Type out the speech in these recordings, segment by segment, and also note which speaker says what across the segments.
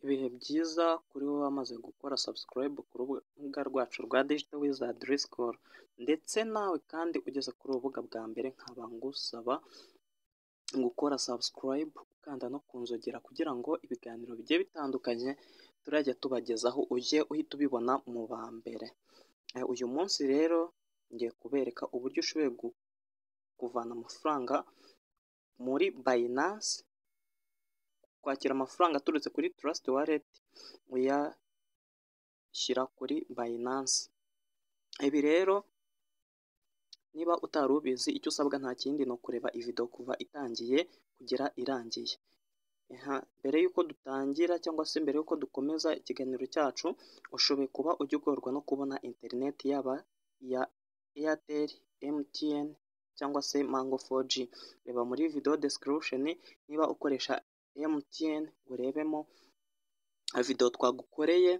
Speaker 1: Ibihe byiza kuri wowe wamaze gukora subscribe ku rubuga rwacu rwa Digital Wizard School ndetse nawe kandi ugeze kuri uru rubuga bwa mbere nkaba ngusaba gukora subscribe ukanda no ku nzogera kugira ngo ibiganiro bigiye bitandukanye turajya tubagezaho ujye uhita ubibona mu ba mbere, uyu munsi rero ngiye kubereka uburyo ushoboye kuvana amafaranga muri Binance, kwakira amafaranga aturutse kuri Trust Wallet uyashyira kuri Binance, ibi rero niba utari ubizi icyo usabwa nta kindi ni ukureba video kuva itangiye kugera irangiye, mbere y'uko dutangira cyangwa se mbere y'uko dukomeza ikiganiro cyacu ushoboye kuba ujya ugorwa no kubona interineti yaba iya Airtel, MTN cyangwa se Mango 4G, reba muri video description niba ukoresha MTN urebemo video twagukoreye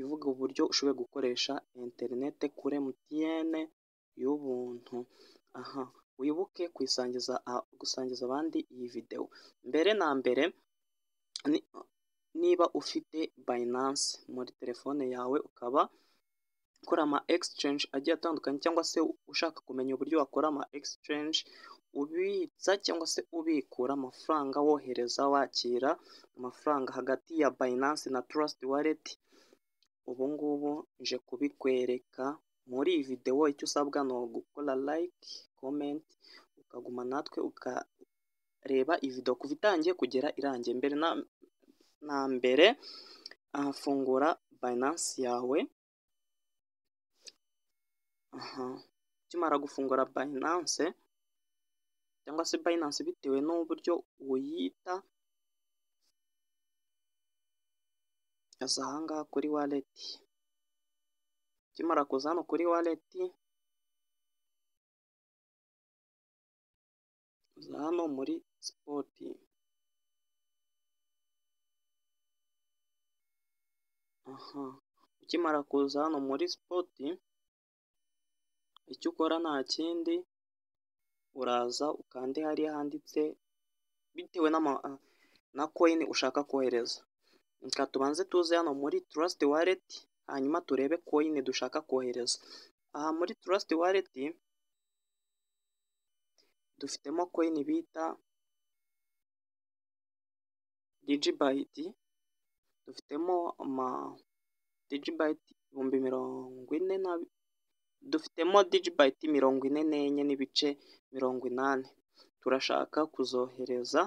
Speaker 1: ivuga uburyo ushoboye gukoresha interineti kuri MTN y'ubuntu, aha wibuke kuyisangiza gusangiza abandi iyi video, mbere na mbere niba ufite Binance muri telefone yawe ukaba ukora ama exchange agiye atandukanye cyangwa se ushaka kumenya uburyo wakora ama exchange ubitsa cyangwa se ubikura amafaranga wohereza wakira amafaranga hagati ya Binance na Trust Wallet, ubu ngubu nje kubikwereka muri iyi video icyo usabwa ni ugukora like, comment ukaguma natwe ukareba iyi video kuva itangiye kugera irangiye, mbere na mbere fungura Binance yawe, ukimara gufungura Binance cyangwa se Binance bitewe n'uburyo uyita, aza aha ngaha kuri wallet, ukimara kuza hano kuri wallet, uza hano muri spot, ukimara kuza hano muri spot icyo ukora nta kindi uraza ukande hariya handitse bitewe na koyini ushaka kohereza, reka tubanze tuze hano muri Trust Wallet hanyuma turebe koyini dushaka kohereza, aha muri Trust Wallet dufitemo koyini bita digibyte, dufitemo ama digibyte ibihumbi mirongo ine na dufitemo digibyte mirongo ine n'enye n'ibice mirongo inani, turashaka kuzohereza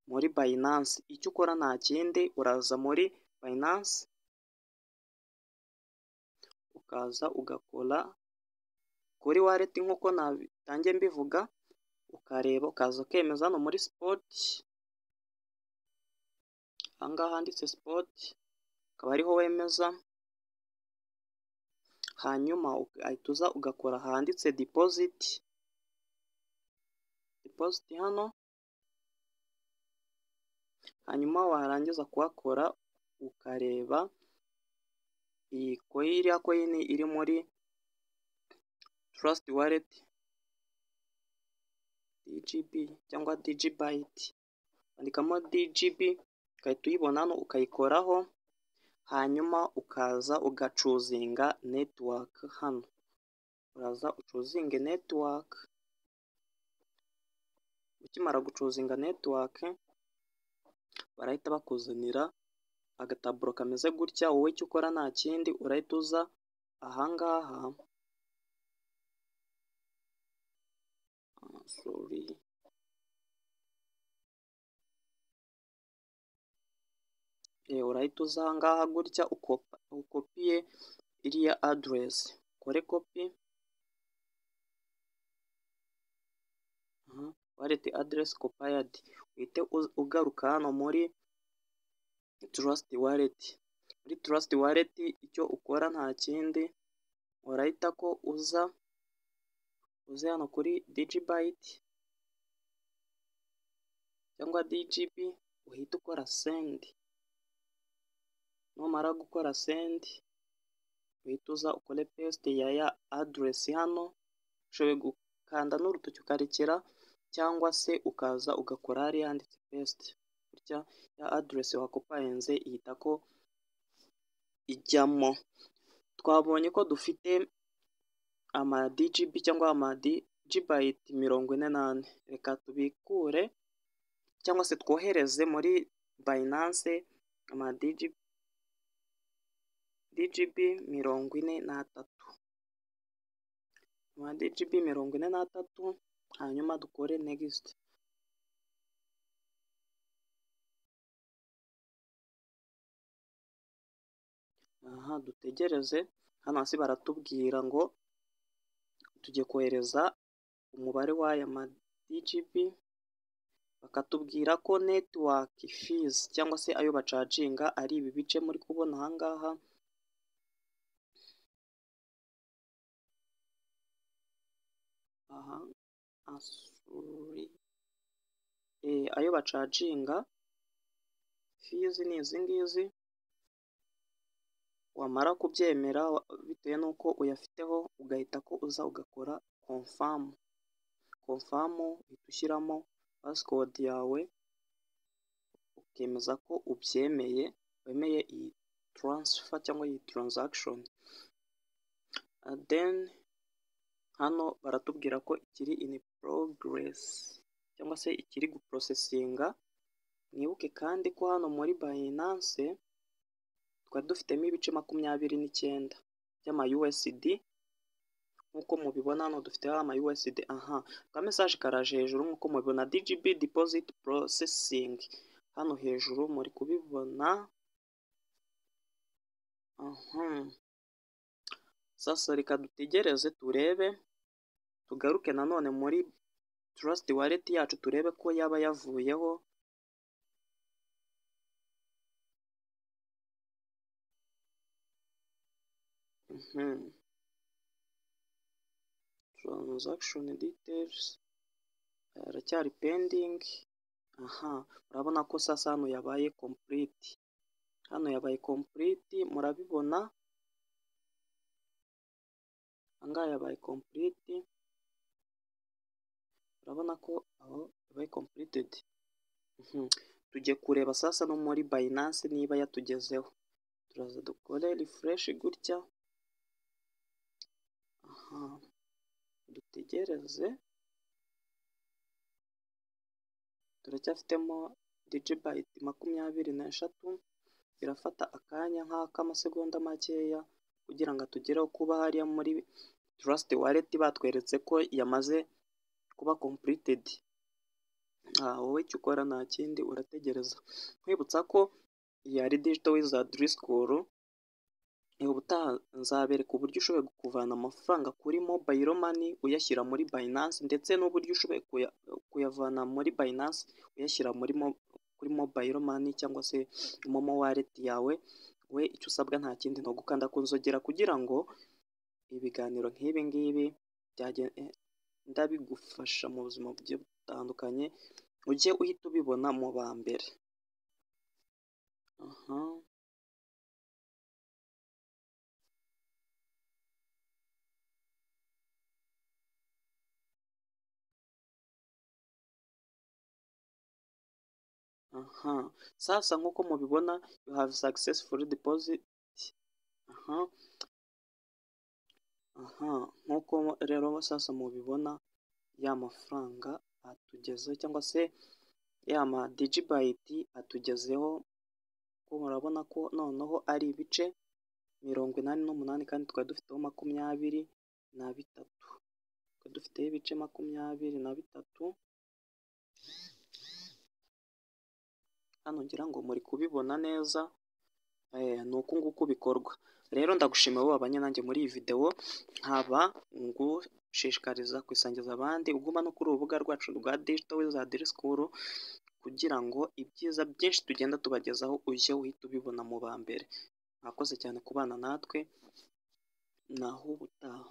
Speaker 1: muri Binance, icyo ukora nta kindi uraza muri Binance ukaza ugakora kuri wallet nk'uko natangiye mbivuga, ukareba ukaza ukemeza hano muri spot, aha ngaha handitse spot akaba ariho wemeza, hanyuma ugahita uza ugakora ahanditse deposit, deposit hano, hanyuma warangiza kuhakora ukareba iyi iriya koyini iri muri Trust Wallet DGB cyangwa digibyte, wandikamo DGB ugahita uyibona hano ukayikoraho, hanyuma ukaza ugacuzinga network hano, uraza ucuzinge network, ukimara gucuzinga network barahita bakuzanira agataburo kameze gutya, wowe icyo ukora nta kindi urahita uza aha ngaha, sorry urahita uza aha ngaha gutya ukopiye iriya address, ukore kopi, wallet address copied, uhite ugaruka hano muri Trust Wallet, muri Trust Wallet icyo ukora nta kindi urahita ko uza uze hano kuri digibyte cyangwa DGB uhite ukora send, numara gukora send uhita uza ukore paste ya ya address hano, ushoboye gukanda n'urutoki ukarekera cyangwa se ukaza ugakora hariya handitse paste, gutya ya aderesi wakoparenze ihita ko ijyamo twabonye ko dufite ama DGB cyangwa ama DGbyte mirongo ine n'ane reka tubikure cyangwa se twohereze muri Binance ama DGB DGB mirongo ine n'atatu ama DGB mirongo ine n'atatu hanyuma dukore next aha dutegereze hano hasi baratubwira ngo tujye kohereza umubare w'aya ma DGB bakatubwira ko network fees cyangwa se ayo bacaginga ari ibi bice muri kubona aha ngaha aha asuri e, ayo bacaginga fees ni izi ngizi wamara kubyemera bitewe n'uko uyafiteho ugahita ko uza ugakora konfamu konfamu uhita ushyiramo pasikodi yawe ukemeza ko ubyemeye wemeye iyi taransifa cyangwa iyi taranzakishoni deni hano baratubwira ko ikiri ini porogeresi cyangwa se ikiri guporosesinga mwibuke kandi ko hano muri bayinanse twari dufitemo ibice makumyabiri n'icyenda by'ama USD nk'uko mubibona hano dufiteho ama USD aha ka message karaje hejuru nk'uko mubibona DGB deposit processing hano hejuru muri kubibona aha sasa reka dutegereze turebe tugaruke nanone muri trust wallet yacu turebe ko yaba yavuyeho transaction details aracyari pending aha murabona ko sasa hano yabaye complete hano yabaye complete murabibona ahangaha yabaye complete murabona ko aho yabaye completed tujye kureba sasa no muri Binance niba yatugezeho turaza dukore refresh gutya dutegereze turacyafitemo digibayiti makumyabiri n'eshatu birafata akanya nk'ak'amasegonda makeya kugira ngo atugereho kuba hariya muri trust wallet batweretse ko yamaze kuba completed wowe icyo ukora nta kindi urategereza nkwibutsa ko iyi ari digital wizard school ubutaha nzabereka uburyo ushoboye kuvana amafaranga kuri mobile money uyashyira muri Binance ndetse n'uburyo ushoboye kuyavana muri Binance uyashyira muri kuri mobile money cyangwa se momo wallet yawe we icyo usabwa nta kindi ni ugukanda ku nzogera kugira ngo ibiganiro nk'ibi ngibi byagenda bigufasha mu buzima bugiye butandukanye ujye uhita ubibona mu ba mbere aha aha sasa nk'uko mubibona you have successfully deposit aha aha nk'uko rero sasa mubibona ya mafaranga atugezeho cyangwa se ya ma digibayiti atugezeho ko murabona ko noneho ari ibice mirongo inani n'umunani kandi twari dufiteho makumyabiri na bitatu twari dufiteho ibice makumyabiri na bitatu hano ngira ngo muri kubibona neza ni uku nguku bikorwa rero ndagushimiye wowe wabanye nanjye muri iyi videwo nkaba ngushishikariza kwisangiza abandi uguma no kuri urubuga rwacu rwa digital wizard school kugira ngo ibyiza byinshi tugenda tubagezaho ujye uhita ubibona mu ba mbere mwakoze cyane kubana natwe naho ubutaha